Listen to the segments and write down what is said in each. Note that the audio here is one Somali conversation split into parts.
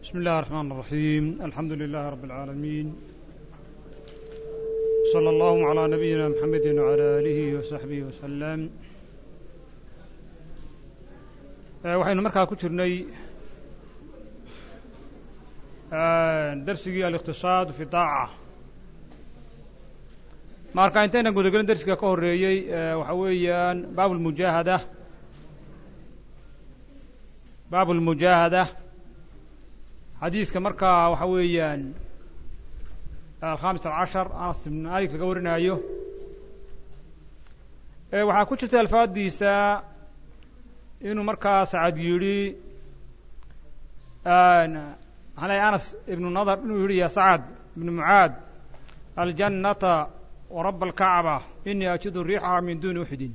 بسم الله الرحمن الرحيم الحمد لله رب العالمين صلى الله على نبينا محمد وعلى آله وصحبه وسلم waxaynu markaa ku jirnay darsigii aliqtisaad fi daaca marka intaynan gudagelin darsiga ka horeeyey waxa weeyaan baab lmujaahada baab lmujaahada xadiiska markaa waxa weeyaan alkhamis alcashar anas ibn malik laga warinaayo waxaa ku jirta alfaadiisa inuu markaa sacad yidhi maxaa lay anas ibnu nadar inuu yidhi ya sacad ibnu mucaad aljannata waraba alkacba inii ajidu riixaha min duni uxdin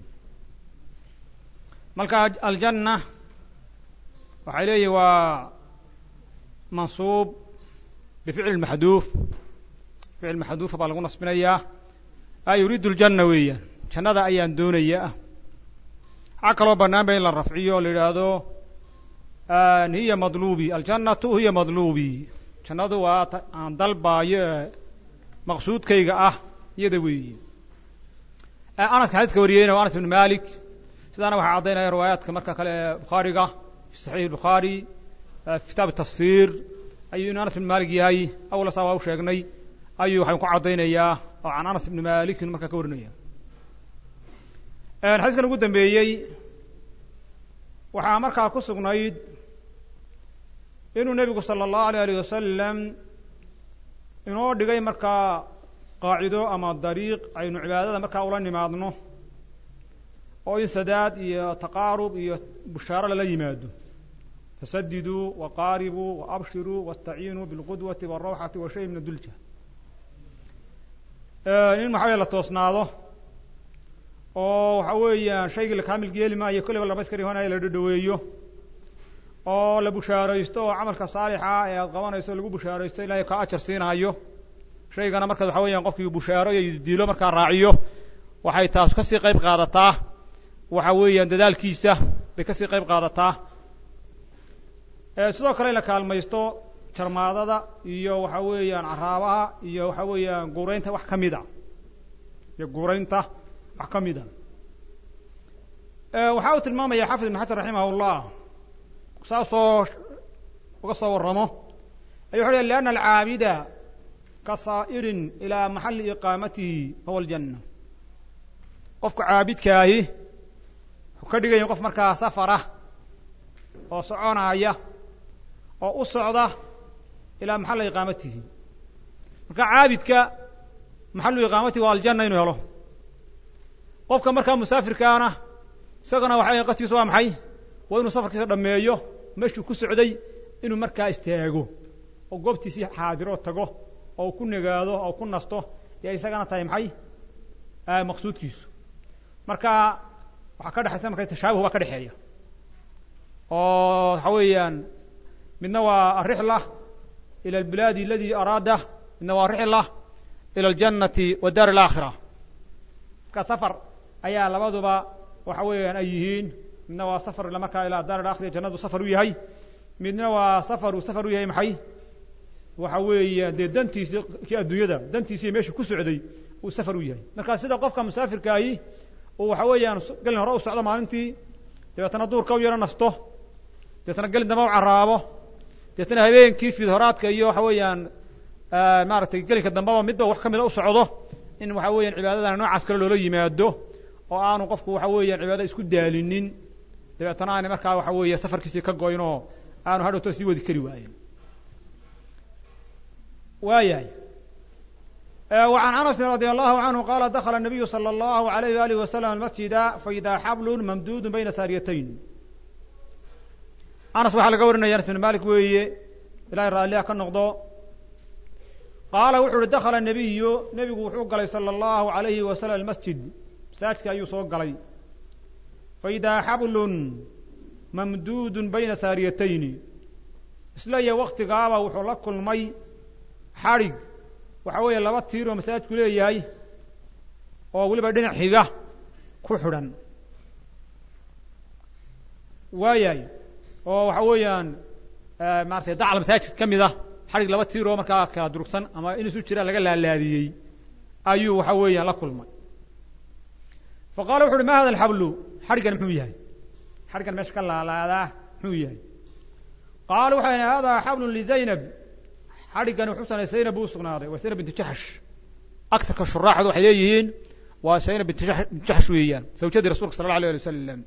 marka aljanna waxay leeyihin waa mansuub bificli maxduuf ficil maxduufa baa lagu nasbinayaa a yuriidu ljanna weeyaan jannada ayaan doonaya waxaa kaloo bannaan ba in la rafciyo o la yidhaahdo hiya madluubi aljannatu hiya madluubi jannadu waa aan dalbaayo ee maqsuudkayga ah iyada weeyi anaska xadiiska wariyeyna waa anas ibn malik sidaana waxaa caddaynaya riwaayaadka marka kale ee bukhaariga fi saxiix bukhaari fi kitaab tafsir ayuu inu anas ibn malik yahay awla saa waa u sheegnay ayuu waxaan ku caddaynayaa oo can anas ibni malikin markaa ka warinaya xadiiskan ugu dambeeyey waxaa markaa ku sugnayd inuu nebigu sala allahu alay alih wasalam inoo dhigay markaa qaacido ama dariiq aynu cibaadada markaa ula nimaadno oo in sadaad iyo taqaarub iyo bushaaro lala yimaado fasadiduu waqaaribuu waabshiruu waاstaciinuu bilqudwati wاrawxati wa shay min adulja in maxaa la toosnaado oo waxa weeyaan shaygii la kaamil yeeli maayo kolleyba lamaskari hoonaya la dhadhaweeyo oo la bushaaraysto oo camalka saalixa ee aad qabanayso lagu bushaaraysto ilahay ka ajar siinaayo shaygana markaas waxa weeyaan qofkii bushaaro iyo diilo markaa raaciyo waxay taas kasii qayb qaadataa waxa weeyaan dadaalkiisa bay kasii qayb qaadataa sidoo kale in la kaalmaysto jarmaadada iyo waxa weeyaan caraabaha iyo waxa weeyaan guuraynta wax ka mid a iyo guuraynta wax ka mid a waxa uu tilmaamaya xafid ibn xajar raximah اllah saasoo uga soo warramo ayu wuxu lianna alcaabida ka saa'irin ilaa maxali iqaamatihi huwa aljanna qofka caabidkaahi wuxuu ka dhigaya qof markaa safara oo soconaaya oo u socda ilaa maxalla iqaamatihi marka caabidka maxalu iqaamatihi waa aljanna inuu helo qofka markaa musaafirkaana isagana waxa qaskiisu waa maxay waa inuu safarkiisa dhameeyo meeshuu ku socday inuu markaa istaago oo goobtiisii xaadiro tago oo ku negaado oo ku nasto yaa isagana tahay maxay maqsuudkiisu marka waxaa ka dhexaysa marka tashaabuh baa ka dhexeeya oo waxa weeyaan midna waa arixla ilى اlbilaadi aladi araada midna waa rixla ilى اljannati wa daar اlaakhira marka safar ayaa labaduba waxa weeyaan ay yihiin midna waa safar markaa ilaa daar alaakhira jannadu safar u yahay midna waa safar uu safar u yahay maxay waxa weeya dee dantiisi kii adduunyada dantiisii meesha ku socday uu safar u yahay marka sida qofka musaafirkaahi uu waxa weeyaan gelin hore u socdo maalintii dabeetana duurka u yaro nasto dabeetana gelin damba u caraabo deetna habeenkii fiidhoraadka iyo waxa weeyaan maaragtay gelinka dambaba midba wax ka mida u socdo in waxa weeyaan cibaadadana noocaas kale loola yimaado oo aanu qofku waxa weeyaan cibaadada isku daalinin dabeetana aana markaa waxa weeye safarkiisii ka goyn oo aanu hadhowto sii wadi kari waayen waayahay وعن أنس رضي الله عنه قال دخل النبي صلى الله عليه وآله وسلم المسجد فإذا حبل ممدود بين ساريتين anas waxaa laga warinaya anas bin malik weeye ilahay raalliha ka noqdo qaala wuxu uhi dakhala nabiyu nebigu wuxuu galay sala allahu alayhi wasalam almasjid masaajidka ayuu soo galay faidaa xablun mamduudun bayna saariyatayni isla iyo waktigaaba wuxuu la kulmay xadhig waxa weeye laba tiir oo masaajidku leeyahay oo weliba dhinac xiga ku xidhan waayahay oo waxa weeyaan maaratay dacal masaajid ka mid ah xadhig laba tiiroo markaa kala durugsan ama in isu jiraan laga laalaadiyey ayuu waxa weeyaan la kulmay fa qaala wuxu uhi ma hada alxablu xadhiggan muxuu yahay xadhiggan meesha ka laalaadaa muxuu yahay qaala waxay idhi hada xablun lizaynab xadhiggani wuxuu sanay zaynab buu usugnaaday waa zaynab bintu jaxsh aktarka shuraaxdu waxay leeyihiin waa zaynab bintu jaxsh weeyaan zawjadii rasulka sala alla alay ali wasalam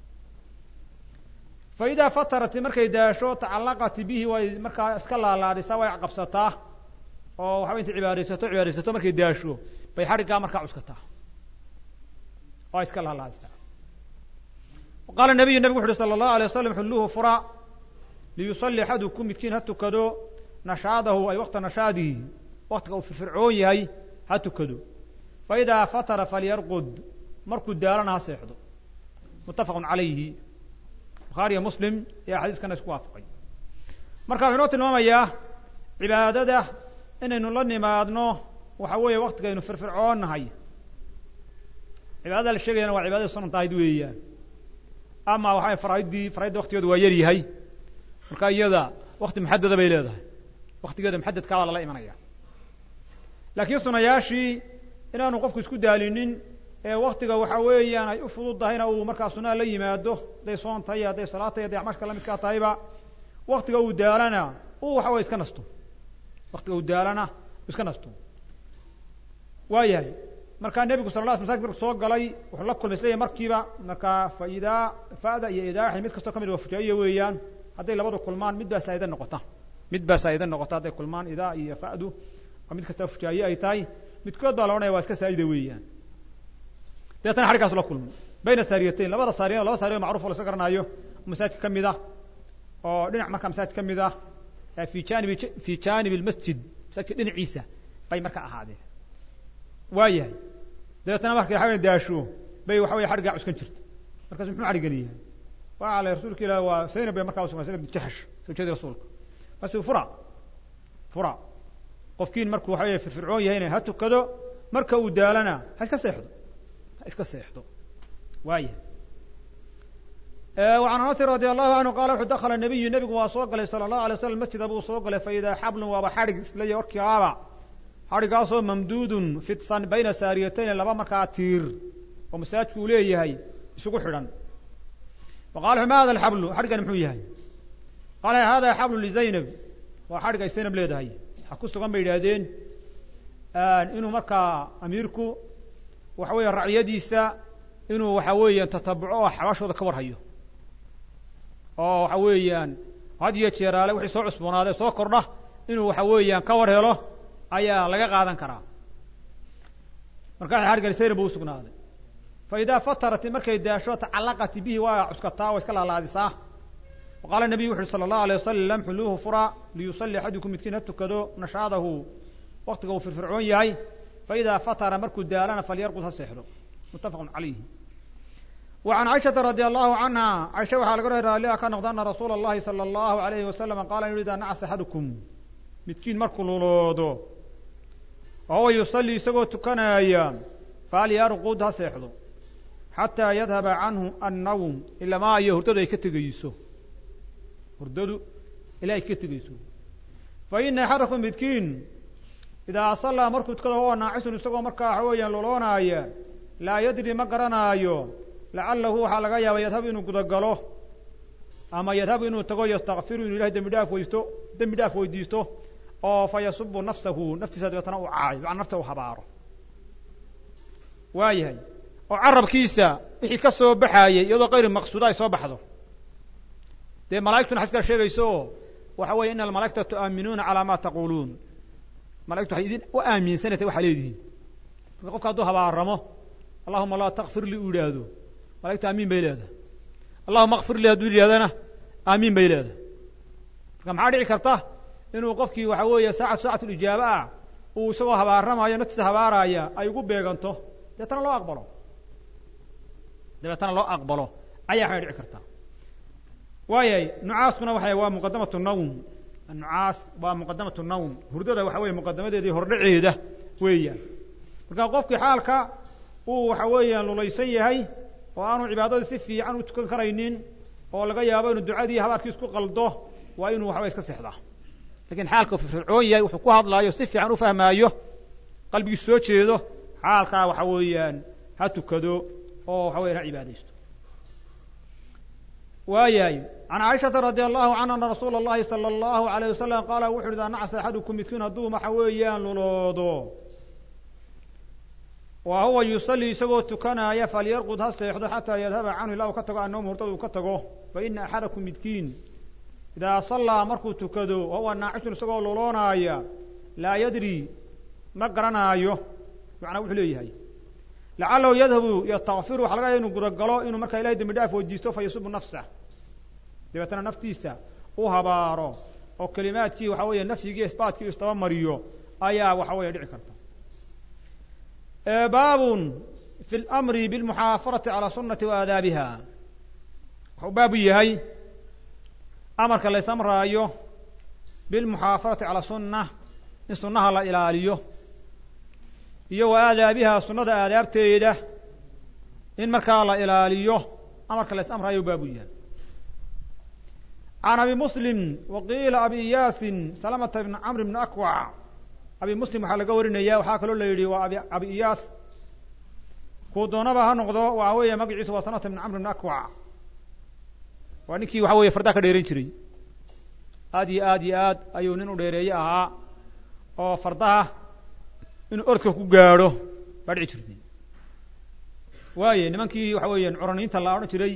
fa idaa fatarat markay daasho tacallaqat bihi way markaa iska laalaadisaa way qabsataa oo waxaba intay cibaadaysato cibaadaysato markay daasho bay xadhiggaa markaa cuskataa oo ay iska laalaadisaa qaala nabiyu nabigu wuxu uhi sala allahu alay wasalam xulluuhu fura liyusalli axadukum midkiin ha tukado nashaadahu ay wakta nashaadihi waktiga uu firfircoon yahay ha tukado fa idaa fatara falyarqud markuu daalana ha seexdo muttafaqun calayhi bukhaariya muslim ayaa xadiiskana isku waafaqay marka wuxuu inoo tilmaamayaa cibaadada inaynu la nimaadno waxa weeye waktigaynu firfircoonnahay cibaadada la sheegayana waa cibaadada sunantahayd weeyaan ama waxaa faraaidii faraaidda waktigeedu waa yar yahay marka iyada wakti muxadada bay leedahay waktigeeda muxadadkaa baa lala imanaya laakiin sunayaashii inaanu qofku isku daalinin ee waktiga waxa weeyaan ay u fududahayna uu markaa sunaa la yimaado hadday soon tahay hadday salaad tahay hadday acmaashka lamidkaa tahayba waktiga uu daalana uu waxa weye iska nasto waktiga uu daalana iska nasto waa yahay markaa nebigu sala la sl masaajid marku soo galay wuxuu la kulmay isleeyahy markiiba markaa fa idaa fa'da iyo idaaxi mid kastoo ka mid waa fujaa'iya weeyaan hadday labadu kulmaan mid baa saa'ida noqota mid baa saa'ida noqota hadday kulmaan idaa iyo fa'du oo mid kastoo fujaa'iye ay tahay midkood baa la odhanaya waa iska saa'ida weeyaan deetana xadhigaasu la kulmay bayna saariyatayn labada saariya laba saariya macruf o la iska garanaayo masaajidka ka mid ah oo dhinac markaa masaajid ka mid ah fi janibi fi janib lmasjid masaajidka dhinaciisa bay markaa ahaadeen waa yahay dabeetana markay xagan daasho bay waxa weye xadhiggaa cuskan jirta markaasu muxuu xadhiggan yahay waa ale rasuulka ilah waa zaynab bay markaa usugna zaynab bint jaxsh zawjadii rasuulka markaasuu fura fura qofkiin markuu waxa weye firfircoon yahayna ha tukado marka uu daalana ha iska seexdo ha iska seexdo waa yahay وعن أنس رضي الله عنه قال وxuu dkل النبiyu nebigu waa soo galay salى الlaه عليه وsلم masjida buu soo galay faإidaa xablun waaba xadhig isleya warkiaaba xadhigaasoo mamduudun fidsan bayna saariyatayn laba markaa tiir oo masaajidku uu leeyahay isugu xidhan faqala ma hada xablu xadhigani muxuu yahay qaala hada xablu lizaynab waa xadhig ay zaynab leedahay waxa ku sugan bay yidhaahdeen inuu markaa amiirku waxa weeye racyadiisa inuu waxa weeyaan tatabuco oo xabaashooda ka warhayo oo waxa weeyaan had iyo jeeraale wixii soo cusboonaaday soo kordha inuu waxa weeyaan ka war helo ayaa laga qaadan karaa markaa xadhigani sayna buu usugnaaday fa idaa fatarat markay daasho tacallaqat bihi waa cuskataa waa iska laalaadisaa wa qaala nabiyu wuxu uhi sala allahu alay wasalam xuluuhu fura liyusalli axadukum midkiin ha tukado nashaadahu waktiga uu firfircoon yahay fa idaa fatara markuu daalana falyarqud ha seexdo muttafaqun calayhi وعن عائشة رضي الله عنها عائشة waxaa laga ri raallia ka noqda ana rasuula الlahi salى الlahu عalayhi wasalam qaala inu idaa nacas axadukum midkiin markuu luloodo oo yusalli isagoo tukanaya falyarqud ha seexdo xataa yadhaba canhu annawm ilamaa iyo hurdadu ay ka tegeyso hurdadu ilaa ay ka tegeyso faina axadakum midkiin idaa sallaa markuu tukado huwa naacisun isagoo markaa waxa weeyaan luloonaaya laa yadri ma garanaayo lacalahu waxaa laga yaaba yadhabu inuu gudagalo ama yadhabu inuu tago yastakfiru inuu ilahay dembi dhaaf weysto dembi dhaaf weydiisto oo fa yasubu nafsahu naftiisa dabeetana uu caayo macana nafta uu habaaro waa yahay oo carabkiisa wixii ka soo baxaayey iyadoo kayri maqsuuda ay soo baxdo dee malaigtuna xadiskaa sheegayso waxa weeye ina almalaikata tu'aaminuuna calaa ma taquluun malaigtu waxay idin u aaminsanaysa waxaa leedihiin marka qofka hadduu habaaramo allahuma laa takfir lii uu yidhaahdo malaigtu aamiin bay leedahay allahuma akfir lii hadduu yidhahdana aamiin bay leedahay marka maxaa dhici karta inuu qofkii waxa weeye saacad saacatu lijaaba ah uu isagoo habaaramayo naftiisa habaaraya ay ugu beeganto dabeetana loo aqbalo dabeetana loo aqbalo ayaa waxay dhici kartaa waayay nucaaskuna waxa waa muqadamatu nawm nucaas waa muqadamatu nawm hurdada waxa weye muqadamadeedii hordhaceeda weeyaan marka qofkii xaalka uu waxa weeyaan lulaysan yahay oo aanu cibaadadii si fiican u tukan karaynin oo laga yaabo inuu ducadii habaarkii isku qaldo waa inuu waxaway iska seexdaa lakiin xaalka firfircoon yahay wuxuu ku hadlaayo si fiican u fahmaayo qalbigiisu soo jeedo xaalkaa waxa weeyaan ha tukado oo waxa weyan ha cibaadaysto waayahay can caaishata radi allahu canha ana rasuula اllahi salى اllahu alayh wasalam qaala wuxu uhi idaa nacsa axadukum midkiin hadduu waxa weeyaan luloodo wa huwa yusalii isagoo tukanaaya falyarqud ha seexdo xataa yadhaba canhu ilaa uu ka tago annawm hurdada uu ka tago faina axadakum midkiin idaa sallaa markuu tukado wa huwa naacishun isagoo luloonaaya laa yadri ma garanaayo macnaa wuxuu leeyahay lacalahu yadhabu yastakfiru waxa laga yaha inuu gudagalo inuu markaa ilahay dembi dhaaf weydiisto fa yasubu nafsah dabeetana naftiisa u habaaro oo kelimaadkii waxa weeye nafyigii isbaatkii istaba mariyo ayaa waxa weeye dhici karta baabun fi اlamri biاlmuxaafarati calى sunati wa aadaabiha wuxuu baabu yahay amarka lays amraayo bilmuxaafarati calى sunna in sunnaha la ilaaliyo iyo wa aadaabiha sunnada aadaabteeda in markaa la ilaaliyo amarka lays amraayo baabu yahay can abi muslim waqiila abi iyaasin salamata bn camr bn akwac abi muslim waxaa laga warinaya waxaa kaloo la yidhi waa abi abi iyaas kuu doonaba ha noqdo waxa weeye magaciisu waa salamata bn camr bn akwac waa ninkii waxa weeye fardaa ka dheeran jiray aad iyo aad iyo aad ayuu nin u dheereeye ahaa oo fardaha inuu ordka ku gaadho baa dhici jirtay waaye nimankii waxa weeyaan curaniinta la odhan jiray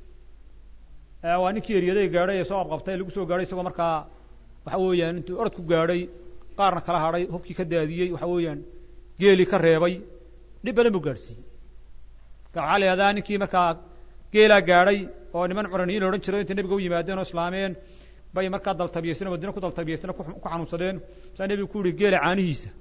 waa ninkii eryaday gaadhay ee soo qabqabtay lagu soo gaadhay isagoo markaa waxa weeyaan intuu orod ku gaadhay qaarna kala hadhay hubkii ka daadiyey waxa weeyaan geelii ka reebay dhib badan buu gaadhsiiyey marka waxaa la yihahdaa ninkii markaa geelaa gaadhay oo niman curaniyiin la odhan jiray intay nebiga u yimaadeen oo islaameen bay markaa daltabiyeysteen madiina ku daltabiyeysteen ku xanuunsadeen saa nebigu ku yihi geela caanihiisa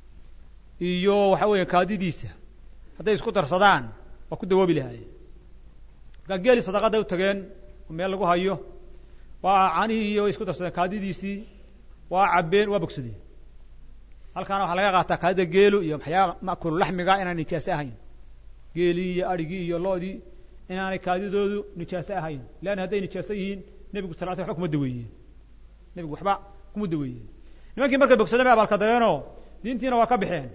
iyo waxa weeya kaadidiisa hadday isku darsadaan waa ku dawoobi lahaayeen markaa geelii sadaqaday u tageen meel lagu hayo waa caanihii iyo isku darsadeen kaadidiisii waa cabbeen waa bogsadeen halkaana waxaa laga qaataa kaadida geelu iyo maxyaa makulu laxmiga inaan nijaase ahayn geelii iyo adrhigii iyo loodii inaanay kaadidoodu nijaase ahayn leanna hadday nijaaso yihiin nebigu sal sl waba kuma daweeyeen nebigu waxba kuma daweeyeen nimankii markay bogsadeen bay abaalka dageenoo diintiina waa ka baxeen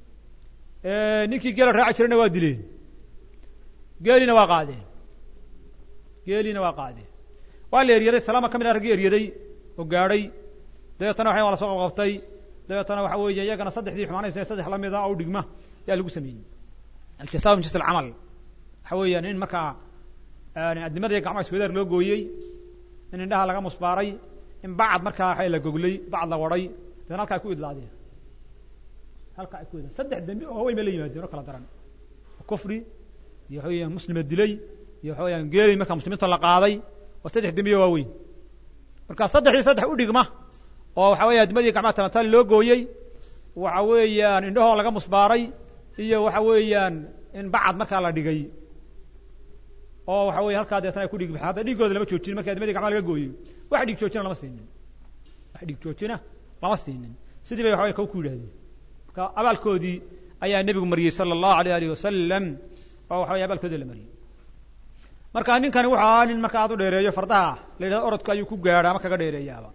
ninkii geela raaci jirayna waa dileen geeliina waa qaadeen geeliina waa qaadeen waa la eryaday salaama ka mid a raggii eryaday oo gaadhay dabeetana waxa waa la soo qabqabtay dabeetana waxa weeye iyagana saddexdii xumaanaysa saddex lamida oo dhigma ayaa lagu sameeyey aljasa min jins alcamal waxa weeyaan in markaa adnimada iyo gacmaha iswadaar loo gooyey in indhaha laga musbaaray in bacad markaa waxa la goglay bacad la waday dabeetna halka ay ku idlaadeen halka ay ku idlaadeen saddex dembi oo weyn bay la yimaadeen oo kala daran kufri iyo waxa weeyaan muslima dilay iyo waxa weyaan geelay markaa muslimiinta la qaaday oo saddex dembiyo waaweyn marka saddexdii saddex u dhigma oo waxa weya addimadii gacmaha talantaali loo gooyey waxa weeyaan indhahoo laga musbaaray iyo waxa weeyaan in bacad markaa la dhigay oo waxa weye halkaa deetana ay ku dhig hadda dhiigooda lama joojinin markii addimadii gacmaha laga gooyey wax dhiig joojina lama siinin wax dhiig joojina lama siinin sidii bay waxa wey kaw ku yidhahdeen marka abaalkoodii ayaa nebigu mariyey sala allahu alayh alih wasalam oo waxa wey abaalkoodii la mariyey marka ninkani wuxu ahaa nin marka aad u dheereeyo fardaha la yidhahdo orodka ayuu ku gaadha ama kaga dheereeyaaba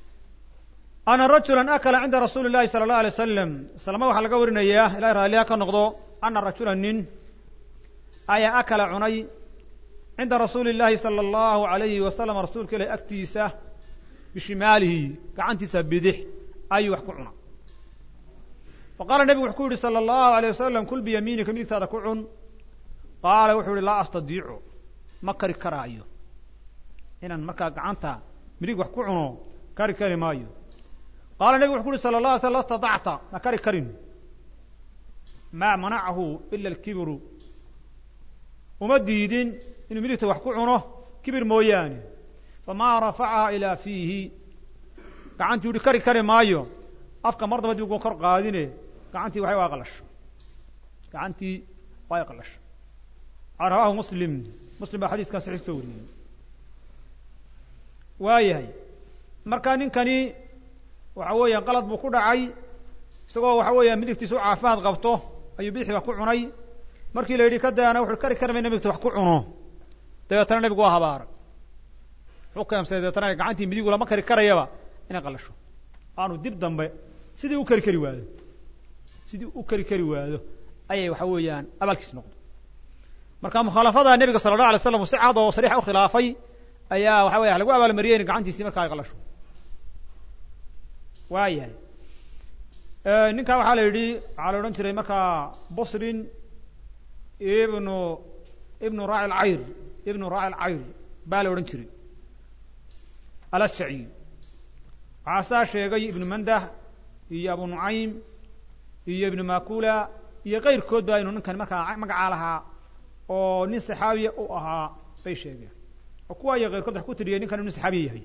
ana rajula akala cinda rasuuli llahi sala allahu alay wasalam salama waxaa laga warinayaa ilahay raaliha ka noqdo ana rajula nin ayaa akala cunay cinda rasuuli llahi sala allahu alayhi wasalam rasuulka ilahi agtiisa bishimaalihi gacantiisa bidix ayuu wax ku cuna faqaala nebigu wuxuu ku yihi sala allahu alayh wasalam kul biyamiinika midigtaada ku cun qaala wuxuu yihi laa astadiicu ma kari karaayo inaan markaa gacanta midig wax ku cuno kari kari maayo qaala nebigu wuxu ku uhi sala la alay slam la statacta ma kari karin maa manacahu ila alkibiru uma diidin inuu midigta wax ku cuno kibir mooyaane famaa rafacaha ilaa fiihi gacantii uhi kari kari maayo afka mar daba dib ugu kor qaadine gacantii waxay waa qalasho gacantii way qalasho rawaahu muslim muslim baa xadiiskan saxiis soo wariyey waayahay marka ninkani waxa weeyaan qalad buu ku dhacay isagoo waxa weeyaan midigtiisa u caafimaad qabto ayuu bidixii wax ku cunay markii la yidhi ka daana wuxu kari kari mayna midigta wax ku cuno dabeetana nebigu waa habaaray wuxuu keensay deetana gacantii midigu lama kari karayaba inay qalasho aanu dib dambe sidii u kari kari waado sidii u kari kari waado ayay waxa weeyaan abaalkiis noqdo marka mukhaalafada nebiga sala allah alay slam si cad oo sariixa u khilaafay ayaa waxa weya lagu abaalmariyey in gacantiisii markaa ay qalasho waayahay ninkaa waxaa la yidhi waxaa la odhan jiray markaa busrin ibnu ibnu raaci lcayr ibnu raaci lcayr baa la odhan jiray alashaci waxaa saa sheegay ibnu mandah iyo abu nucaym iyo ibnu makula iyo kayrkood ba inuu ninkan markaa magacaa lahaa oo nin saxaabiya u ahaa bay sheegeen oo kuwa iyo kayrkood wax ku tiriyay ninkan inu saxaabiya yahay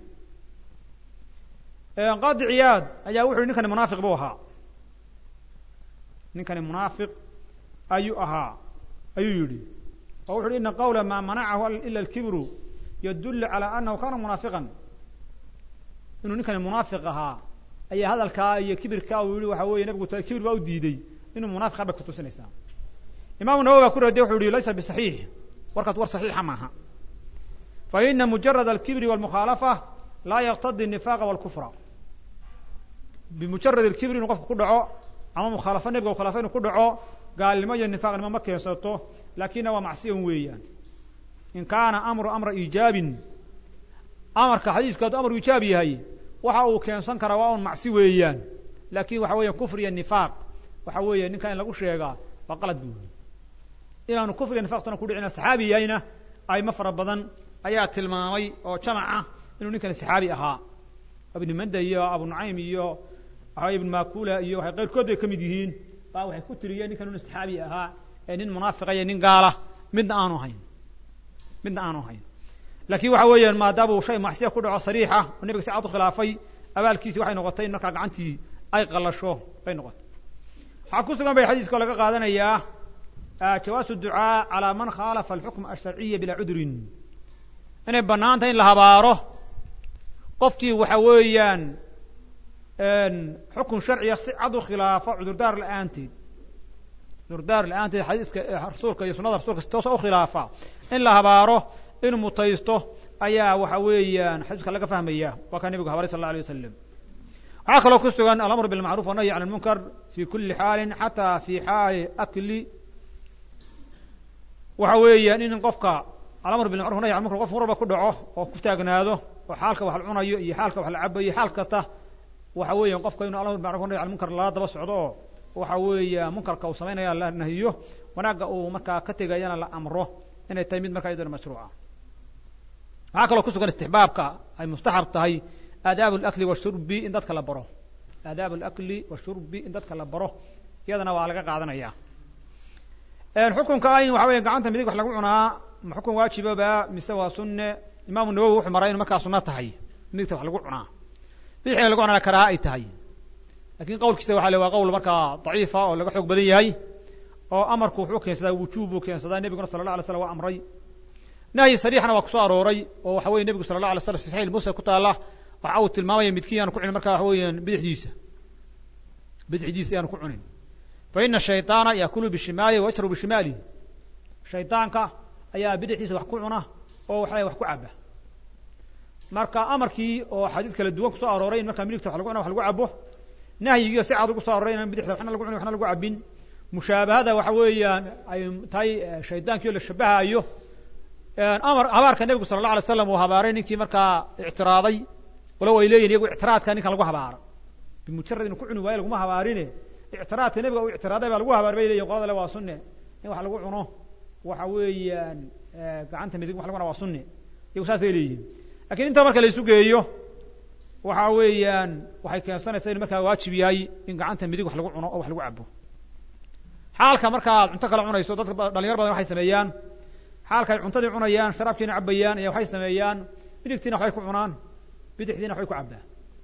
qaadi ciyaad ayaa wuxu yhi ninkani munaafiq buu ahaa ninkani munaafiq ayuu ahaa ayuu yidhi oo wuxu uhi ina qawla maa manacahu ila alkibru yadullu calى anahu kana munaafiqan inuu ninkani munaafiq ahaa ayaa hadalkaa iyo kibirkaa uu yihi waxa weeye nabigu kibir baa u diiday inuu munaafiqa bay kutusinaysaa imaamu nawowi baa ku radiye wuxu yihi laysa bisaxiix warkaas war saxiixa maaha faina mujarad alkibri walmukhaalafa laa yaqtadi الnifaqa wاlkufra bimujarad alkibri inuu qofka ku dhaco ama mukhaalafo nebiga u khilaafa inu ku dhaco gaalnimo iyo nifaaqnimo ma keensato laakina waa macsiyan weeyaan in kaana amru amra iijaabin amarka xadiisku hadduu amru iijaab yahay waxa uu keensan karaa waa un macsi weeyaan laakin waxa weeya kufr iyo nifaaq waxa weeye ninka in lagu sheegaa waa qalad bu inaanu kufr iyo nifaqtuna ku dhicina saxaabi yahayna ayma fara badan ayaa tilmaamay oo jamac ah inuu ninkani saxaabi ahaa ibn manda iyo abu nucaym iyo waxa ibn makula iyo waxay qayrkood bay ka mid yihiin baa waxay ku tiriyeen ninkan inu saxaabi ahaa ee nin munaafiqa iyo nin gaala midna aanu hayn midna aanu hayn laakiin waxa weeyaan maadaamuu shay macsiya ku dhaco sariixa oo nebiga si cad u khilaafay abaalkiisi waxay noqotay in markaa gacantii ay qalasho bay noqotay waxaa ku sugan bay xadiiska laga qaadanayaa jawaasu ducaa calaa man khaalafa alxukm asharciya bilaa cudrin inay bannaan tahay in la habaaro qofkii waxa weeyaan xukun sharciga si cad u khilaafo cudurdaar la-aanteed cudurdaar la-aanteed xadiiska rasuulka iyo sunada rasulka si toosa u khilaafa in la habaaro in mutaysto ayaa waxa weeyaan xadiiska laga fahmaya waa kaa nebigu habaray sal alla alay wasalam waxaa kaloo ku sugan alamr bilmacruf wanahyi can lmunkar fi kuli xaalin xataa fi xaali akli waxa weeyaan in qofka alamr bilmacruf nahy can munkar qof marba ku dhaco oo ku taagnaado oo xaalka wax la cunayo iyo xaalka wax la cabayo xaal kasta waxa weeya qofka inuu alamr bilmacruf nahy can munkar lala daba socdo oo waxa weeya munkarka uu samaynaya la nahiyo wanaagga uu markaa ka tegayana la amro inay tahay mid markaa iyadona mashruuca waxaa kaloo ku sugan istixbaabka ay mustaxab tahay aadaabu alakli washurbi in dadka la baro aadaabu alakli washurbi in dadka la baro iyadana waa laga qaadanaya xukunka in waxa weya gacanta midig wax lagu cunaa ma xukun waajiboba mise waa sunne imaamu nawowi wuxuu maray inu markaa sunno tahay midigta wax lagu cunaa bidixga lagu cunaa karaaha ay tahay lakin qawlkiisa waxa le waa qowl markaa daciifa oo laga xoog badan yahay oo amarku wuxuu keensadaa wujuub buu keensadaa nebiguna sala la alay slam waa amray nahyi sariixna waa kusoo arooray oo waxa weye nebigu sala la alay slam fi saxix muslim ku taala waxa uu tilmaamaya midkiin aanu ku cunin marka waxa weeyaan bidixdiisa bidixdiisa ayaanu ku cunin fa ina shayطaana yakulu bishimaali wa yashrabu bishimaali shaydaanka ayaa bidixdiisa wax ku cuna oo waxa wax ku caba marka amarkii oo xadiid kala duwan kusoo arooray in markaa midigta wax lagu cuna wax lagu cabo nahyigiio si cad ugu so aroray inaan bidixda waxna lagu cunin waxna lagu cabin mushaabahada waxa weeyaan ay tahay shaydaankiio la shabahayo amar habaarka nebigu sala allah alay slam uu habaaray ninkii markaa ictiraaday walow ay leeyihin iyagu ictiraadka ninkan lagu habaaro bimujarad inu ku cuni waayo laguma habaarine ictiraadka nebiga uu ictiraaday baa lagu habaar bay leyihin qolada le waa sunne in wax lagu cuno waxa weeyaan gacanta midig wax lagu cuna waa sunne iyagu saasay leeyihin lakin intaa marka la isu geeyo waxa weeyaan waxay keensanaysaa inu markaa waajib yahay in gacanta midig wax lagu cuno oo wax lagu cabo xaalka markaad cunto kala cunayso dadka dhalinyar badan waxay sameeyaan xaalka ay cuntadii cunayaan sharaabkiina cabayaan ayaa waxay sameeyaan midigtiina waxbay ku cunaan bidixdiina waxbay ku cabaan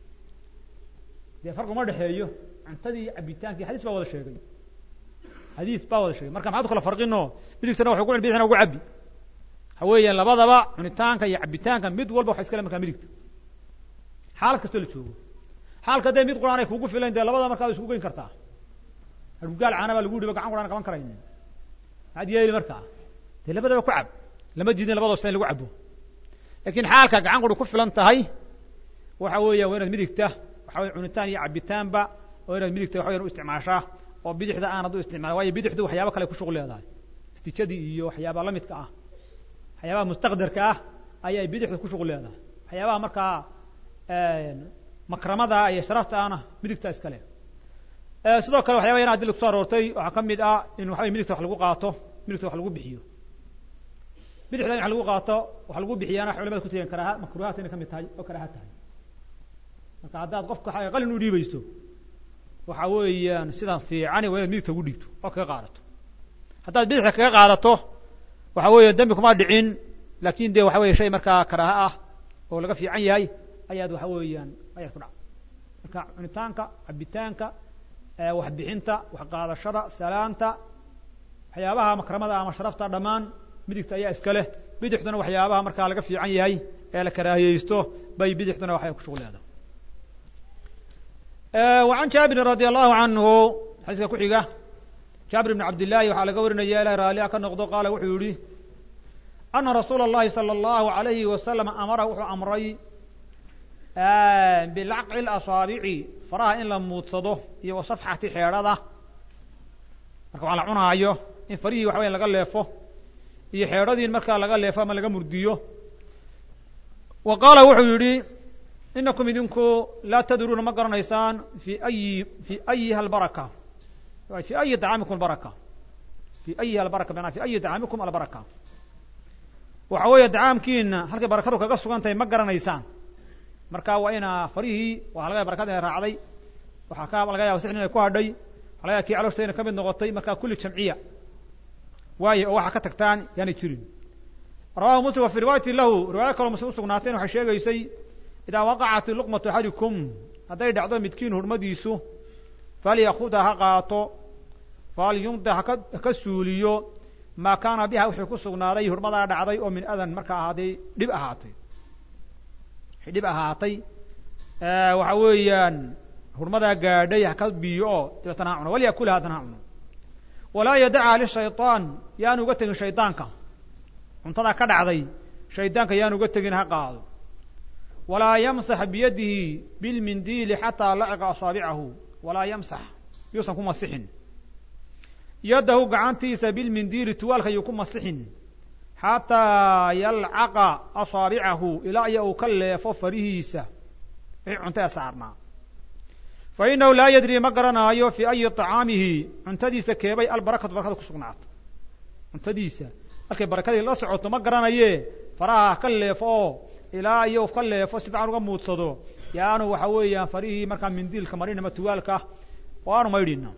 dee farqi uma dhexeeyo cuntadii iyo cabitaankii xadiis baa wada sheegay xadiis baa wada sheegay marka maxaad u kala farqino midigtana waxay ku cuni bidixdina ugu cabi waxa weeyaan labadaba cunitaanka iyo cabitaanka mid walba waxa iskale markaa midigta xaalad kastoo la joogo xaalka dee mid quraan ay kugu filayn dee labada markaa isku geyn kartaa hargugaal caana baa lagu yihi ba gacan quraan qaban karayn maxaad yeeli markaa dee labadaba ku cab lama diidin labadoo sa in lagu cabo laakiin xaalka gacan quri ku filan tahay waxa weeya waa inaad midigta waxa weye cunitaan iyo cabitaanba oo inaad midigta waxa weyan u isticmaashaa oo bidixda aanad u isticmaala waayo bidixdu waxyaaba kale ku shuqul leedahay istijadii iyo waxyaabaha la midka ah waxyaabaha mustaqdarka ah ayay bidixda ku shuqul leedahay waxyaabaha markaa makramada iyo sharafta ahna midigta iskale sidoo kale waxyaba yana adila kuso aroortay waxaa ka mid ah in waxa wey midigta wax lagu qaato midigta wax lagu bixiyo bidixda in wax lagu qaato wax lagu bixiyaana waxay culamada ku tegeen karaaha makruuhaat inay ka mid tahay oo karaaha tahay marka haddaad qofka qalin u dhiibayso waxa weeyaan sidan fiicani waa inaad midigta ugu dhiibto oo kaga qaadato haddaad bidixda kaga qaadato waxa weeye dembi kuma dhicin laakin de waxa weye shay markaa karaaha ah oo laga fiican yahay ayaad waxa weeyaan ayaad ku dhac marka cunitaanka cabitaanka waxbixinta waxqaadashada salaanta waxyaabaha makramada ama sharafta dhammaan midigta ayaa iska leh bidixduna waxyaabaha markaa laga fiican yahay ee la karaahiyeysto bay bidixduna waxay ku shuqul leedahay وعن jaabirin radي الlahu canhu xadiiska ku xiga jaabir بn cabd لlahi waxaa laga warinaya ilah raaliha ka noqdo qaala wuxuu yihi ana rasuula الlahi salى الlahu عalayhi wasalam amara wuxuu amray bilacqi اlasaabici faraha in la muudsado iyo wasafxati xeedhada marka waa la cunaayo in farihii waxa weya laga leefo iyo xeedhadii in markaa laga leefo ama laga murdiyo wa qaala wuxuu yihi inakum idinku laa tadruuna ma garanaysaan fi ayi fi ayiha albaraka fi ayi طacaamikum albaraka fi ayiha albaraka manaa fi ayi طacaamikum albaraka waxa weeye dacaamkiina halkay barakadu kaga sugan tahay ma garanaysaan marka waa inaa farihii waa laga barakada ina raacday waxaa ka laga yaba sixn inay ku hadhay waxa laga yaba kii calooshta ina kamid noqotay marka kulli jamciya waayo oo waxaa ka tagtaan yaanay jirin rawahu muslim wa fi riwaayati lahu riwaayo kaloo muslim usugnaateen waxay sheegaysay idaa waqacat luqmatu axadikum hadday dhacdo midkiin hurmadiisu falyakuda ha qaato falyumda haka haka suuliyo maa kaana biha wixii ku sugnaaday hurmadaa dhacday oo min adan markaa ahaaday dhib ahaatay wixii dhib ahaatay waxa weeyaan hurmadaa gaadhay haka biyo oo dabeetana ha cuno walyakula haddana ha cuno walaa yadaca lishayطaan yaanu uga tegin shaydaanka cuntadaa ka dhacday shaydaanka yaanu uga tegin ha qaado walaa yamsax biyadihi bilmindiili xataa laciqa asaabicahu walaa yamsax yuusan ku masixin yaddahu gacantiisa bilmindiili tuwaalka yuu ku masixin xataa yalcaqa asaabicahu ilaa iyo uu ka leefo farihiisa wixii cunta ee saarnaa fa inahu laa yadri ma garanaayo fii ayi طacaamihi cuntadiisa keebay albarakatu barakada ku sugnaata cuntadiisa markay barakadii la socoto ma garanaye faraha ka leefo oo ilaa iyo ka leefo si fican uga muudsado yaanu waxa weeyaan farihii markaa mindiilka marin ama tuwaalka oo aanu maydhina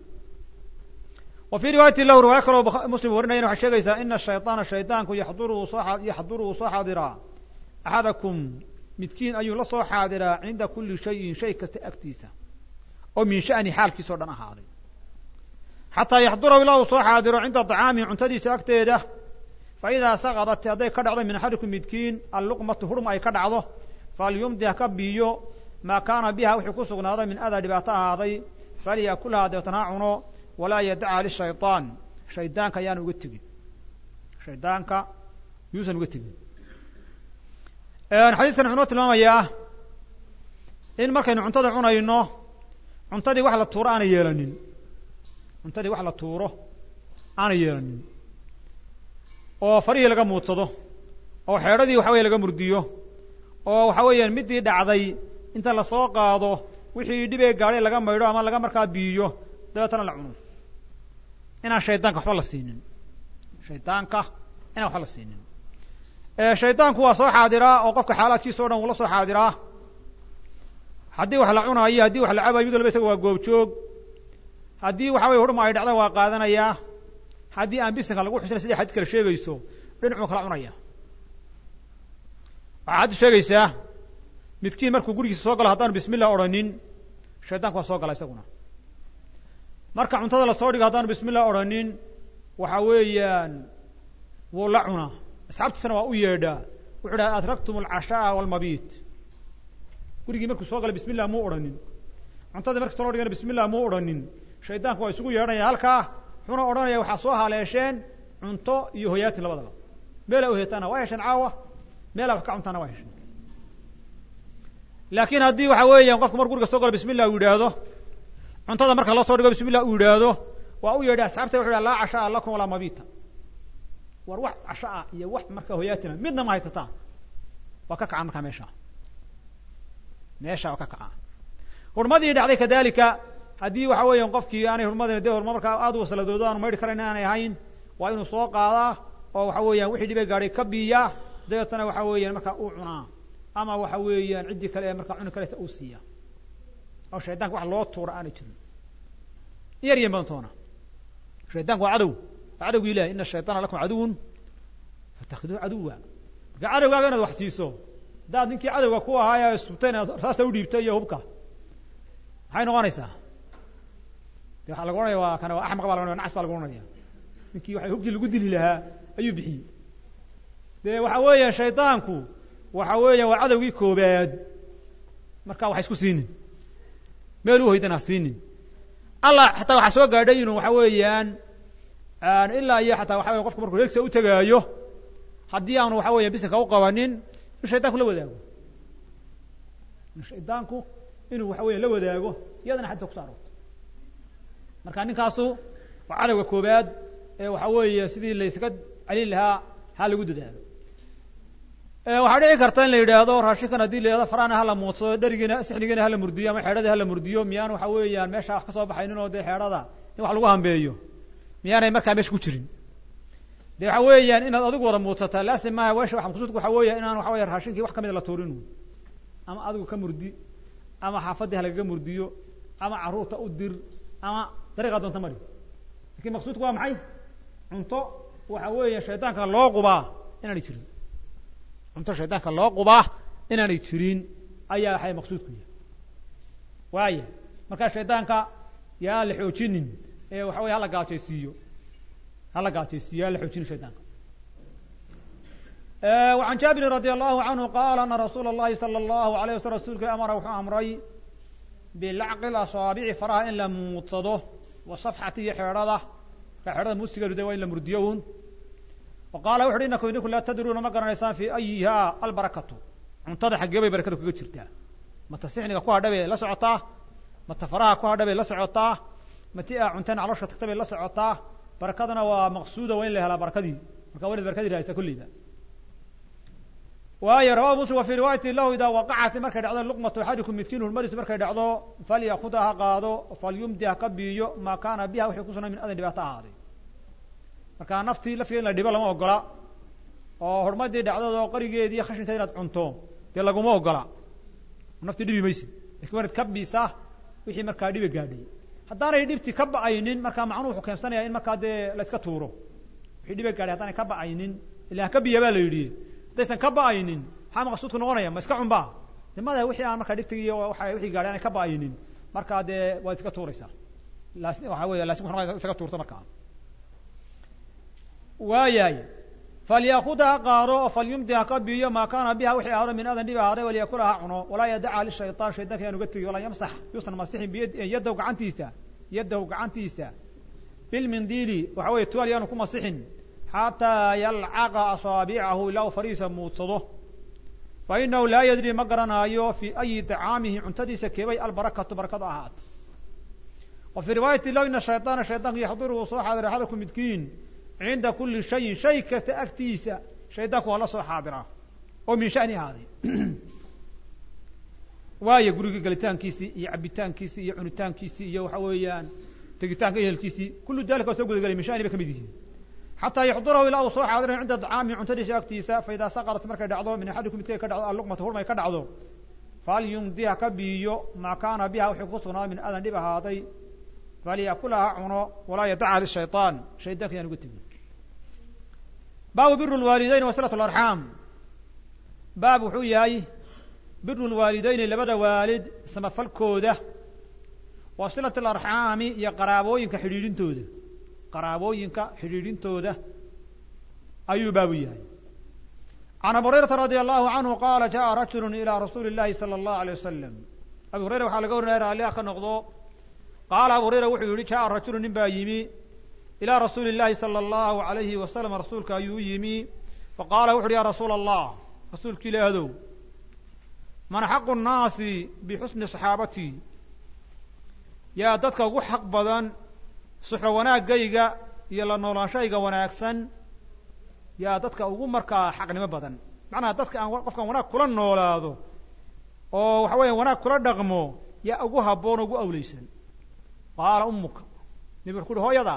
wa fii riwaayati lahu riwaayo kaloo muslim warinayan waxay sheegaysaa ina shayطaana shaydaanku yaxduruu soo yaxduruu soo xaadiraa axadakum midkiin ayuu la soo xaadiraa cinda kuli shayin shay kasta agtiisa oo min sha'ni xaalkiisa o dhan ahaaday xataa yaxdurahu ilaa uu soo xaadiro cinda طacaamihi cuntadiisa agteeda faidaa saqadat hadday ka dhacdo min axadikum midkiin alluqmatu hurma ay ka dhacdo falyumdi ha ka biyo maa kaana biha wixii ku sugnaaday min adaa dhibaato ahaaday falyakulhaa deetana ha cuno walaa yadaca lishayطaan shaydaanka ayaan uga tegin shaydaanka yuusan uga tegin xadiiskan wuxuu noo tilmaamayaa in markaynu cuntada cunayno cuntadii wax la tuuro aanay yeelanin cuntadii wax la tuuro aanay yeelanin oo farihii laga muudsado oo xeedhadii waxa weye laga murdiyo oo waxa weeyaan midii dhacday inta lasoo qaado wixii dhibee gaadhay laga maydho ama laga markaa biiyo dabeetana la cuno inaan shaydaanka waxba la siinin shaydaanka inaan waxba la siinin shaydaanku waa soo xaadiraa oo qofka xaalaadkiisa o dhan wuu la soo xaadiraa haddii wax la cunaayo haddii wax la cabayo mid walba isaga waa goobjoog haddii waxa weye hurma ay dhacda waa qaadanayaa haddii aan bisinka lagu xusina sidai xadis kale sheegayso dhinacuu kala cunaya waxaa haddi sheegaysaa midkiin markuu gurigiisa soo galo haddaanu bismillah odhanin shaydanku waa soo gala isaguna marka cuntada lasoo dhigo haddaanu bismillah odhanin waxa weeyaan wuu la cunaa asxaabtiisana waa u yeedhaa wuxuu dhaha adraktum alcashaaa walmabiit gurigii markuu soo galay bismillah muu odhanin cuntadii markii soo loo dhigana bismillah muu odhanin shaydaanku waa isugu yeedhanaya halkaa wuxuuna odhanaya waxaa soo haleesheen cunto iyo hoyaatin labadaba meela hoyataana waa hesheen caawa meelaa wax ka cuntaana waa heshay laakiin haddii waxa weeyaan qofku mar guriga soo galo bismi llah uu yidhaahdo cuntada marka loo soo dhigo bismi llah uu yidhaahdo waa u yeedhi asxaabta wuxu yidhaha laa cashaa lakum walaa mabita war wax casho ah iyo wax marka hoyaatina midna ma haysataan waa ka kacaan markaa meesha meesha waa ka kacaan hurmadii dhacday kadalika haddii waxa weeyaan qofkii aanay hurmadina dee hurma markaa aad u wasladoodo aanu maydhi karayn aanay ahayn waa inuu soo qaadaa oo waxa weeyaan wixii dhibay gaadhay ka biiyaa dabeetana waxa weeyaan markaa uu cunaa ama waxa weeyaan ciddii kale ee markaa cuni karaysa uu siiya oo shaydanka wax loo tuura aanay jirin yar iyo badantoona shaydanku waa cadow waa cadowgi ilahi ina shayطaana lakum caduwun fatakhiduuhu caduwa marka cadowgaaga inaad wax siiso haddaad ninkii cadowga ku ahaa subtay inaad raasta udhiibto iyo hubka maxay noqonaysaa de waxaa lagu ohanaya waa kana waa axmaq ba laga ohanaya nacas baa lagu ohanaya ninkii waxa hubkii lagu dili lahaa ayuu bixiyey de waxa weeyaan shaydaanku waxa weeya waa cadowgii koobaad marka wax isku siinin meel u hoydana ha siinin allah xataa waxaa soo gaadhay inuu waxa weeyaan ilaa iyo xataa waxa weya qofku markuu reegsa u tegaayo haddii aanu waxa weya bisinka u qabanin inuu shaydanku la wadaago in shaydaanku inuu waxa weya la wadaago iyadana xadisa kuso aroorto marka ninkaasu waa cadowga koobaad ee waxa weeye sidii laysaga celin lahaa ha lagu dadaalo waxaa dhici karta in la yidhaahdo raashinkan haddii la yidhahdo farana hala muudsado dherigiina sixnigiina hala murdiyo ama xeedhadii hala murdiyo miyaan waxa weeyaan meesha wax ka soo baxaynin oo dee xeedhada in wax lagu hambeeyo miyaanay markaa meesha ku jirin de waxa weeyaan inaad adigu wada muudsataa laasim maaha wesha waa maqsuudku waxa weeya inaan waxa weya raashinkii wax kamida la tuurin ama adigu ka murdi ama xaafaddii halagaga murdiyo ama carruurta u dir ama dariiqaa doonta mari lakin maqsuudku waa maxay cunto waxa weeya shaydaanka loo qubaa inaanay jirin cunto shaydaanka loo qubaa inaanay jirin ayaa waxay maqsuudku yahay waaya markaa shaydaanka yaan la xoojinin ee waxa weya hala gaajaysiiyo hala gaajaysiiyo yaan la xoojinin shaydaanka وعن jaaبirin radي الlahu عanهu qaal ana rasuula الlahi salى الlahu عalيه wasl rasulka amara wuxuu amray bilacqi asaabici faraha in la muudsado wasafxati iyo xeedhada ka xeedhada muusigeedu de waa in la murdiyo un wa qaala wuxu uhi inakum idinku laa tadruuna ma garanaysaan fi ayiha albarakatu cuntada xaggee bay barakadu kaga jirtaa mata sixniga ku hadha bay la socotaa mata faraha ku hadha bay la socotaa mati a cunteen calooshka tagta bay la socotaa barakadana waa maqsuuda waa in la helaa barakadii marka waa inaad barakadii rahaysaa kulleyba waayo rawahu muslim wa fii riwaayati lahu idaa waqacat markay dhacdo luqmatu axadikum midkiin hurmadiisu markay dhacdo falyakuda ha qaado falyumdi ha ka biiyo maa kaana biha wixii kusugnay min adan dhibaato ahaaday marka naftii lafteeda in la dhibo lama ogola oo hormadii dhacdadoo qarigeedii khashinkeeda inaad cunto dee laguma ogola naftii dhibi maysid lakin waa inaad ka biisaa wixii markaa dhibi gaadhay haddaanay dhibtii ka ba'aynin markaa macnuhu wuxuu keensanaya in markaa dee la iska tuuro wixii dhibi gaadhay haddaanay ka ba'aynin ila ha ka biya baa la yidhi haddaysan ka ba'aynin maxaa maqsuudku noqonaya ma iska cunba de mada wixii aan markaa dhibtigi iyo waa wixii gaadhay aanay ka ba'aynin markaa dee waad iska tuuraysaa las waxa weya lasim wuxu isaga tuurto markaa waayahay falyakuda ha qaado oo falyumdi ha ka biiyo maa kaana biha wixii ahaado min adan dhib ahaaday walyakula ha cuno walaa yadaca lishayطaan shaydanka yaan uga tegi walaa yamsax yuusan masixin biyadahu gacantiisa yadahu gacantiisa bilmindiili waxa weye tual yaanu ku masixin xataa yalcaqa asaabicahu ilaa uu fariisa muudsado fa inahu laa yadri ma garanaayo fi ayi طacaamihi cuntadiisa keebay albarakatu barakadu ahaato wa fii riwaayati lah ina shayطaana shaydanku yaxduru uu soo xaadira axadakum midkiin cinda kuli shayin shay kasta agtiisa shaydaanku waa la soo xaadira oo min shani ahaaday waayo guriga gelitaankiisii iyo cabitaankiisii iyo cunitaankiisii iyo waxa weeyaan tegitaanka ehelkiisii kullu dalika waa soo gudagelay min shani bay kamid yihiin xataa yaxdurahu ilaa uu soo xaadirayo cinda طacaamihi cuntadiisa agtiisa faidaa saqarat markay dhacdo min axadikum midkay ka dhacdo alluqmata hurmay ka dhacdo falyumdi ha ka biiyo maa kaana biha wixii ku sugnaa min adan dhib ahaaday falyakula ha cuno walaa yadaca lishayطaan shaydanka yaan uga tegin baabu biru lwaalidayn wa silat larxaam baab wuxuu yahay biru lwaalidayni labada waalid samafalkooda wa silat alarxaami iyo qaraabooyinka xidhiidhintooda qaraabooyinka xidhiidhintooda ayuu baabu yahay can abu hurayrata radi allahu canhu qaala jaءa rajulu ilى rasuuli اllahi salى اllahu alيه wasalam abu hurayra waxaa laga warinaya raalli ah ka noqdo qaala abu hurayra wuxuu yihi jaءa rajulu nin baa yimi ilى rasuuli اllahi salى اllahu alayhi wasalam rasuulka ayuu u yimi faqaala wuxu uhi ya rasuula allah rasuulka ilaahdow man xaqu nnaasi bixusni saxaabatii yaa dadka ugu xaq badan suxo wanaaggayga iyo la noolaanshayga wanaagsan yaa dadka ugu markaa xaqnimo badan macnaha dadka aan qofkaan wanaag kula noolaado oo waxa weya wanaag kula dhaqmo yaa ugu habboon o ugu awleysan qaala umuka nebi wuxu ku uhi hooyada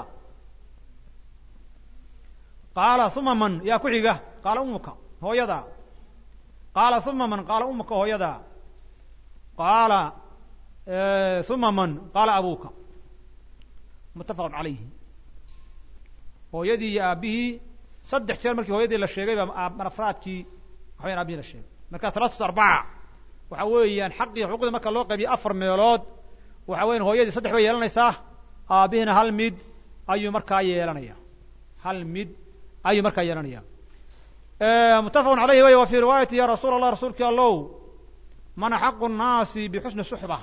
qaala uma man yaa ku xiga qaala umuka hooyada qaala uma man qaala umuka hooyada qaala uma man qaala abuuka muttafaqun calayhi hooyadii iyo aabbihii saddex jeer markii hooyadii la sheegay baa marafraadkii waxaweyan aabihii la sheegay markaa salaasatu arbaca waxa weeyaan xaqii xuquuqdii marka loo qaybiyo afar meelood waxa weyan hooyadii saddex bay yeelanaysaa aabihiina hal mid ayuu markaa yeelanaya hal mid ayuu markaa yeelanaya muttafaqun calayhi wey wa fii riwaayati ya rasuula allah rasuulkii allow man axaqu nnaasi bixusni suxba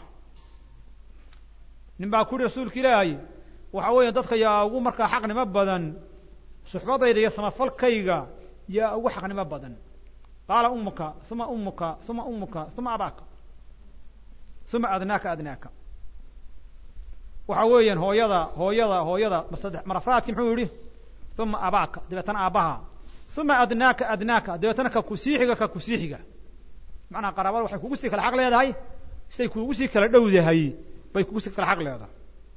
nin baa ku yihi rasuulka ilaahay waxa weeya dadka yaa ugu markaa xaqnimo badan suxbadayda iyo samafalkayga yaa ugu xaqnimo badan qaala umuka uma umuka uma umuka uma abaaka uma adnaaka adnaaka waxa weeyaan hooyada hooyada hooyada masade marafraadki muxuu yihi uma abaaka dabeetana aabbaha uma adnaaka adnaaka dabeetana ka kusiixiga ka kusiixiga macnaha qaraabada waxay kugu sii kala xaq leedahay siday kugu sii kala dhowdahay bay kugu sii kala xaq leedahay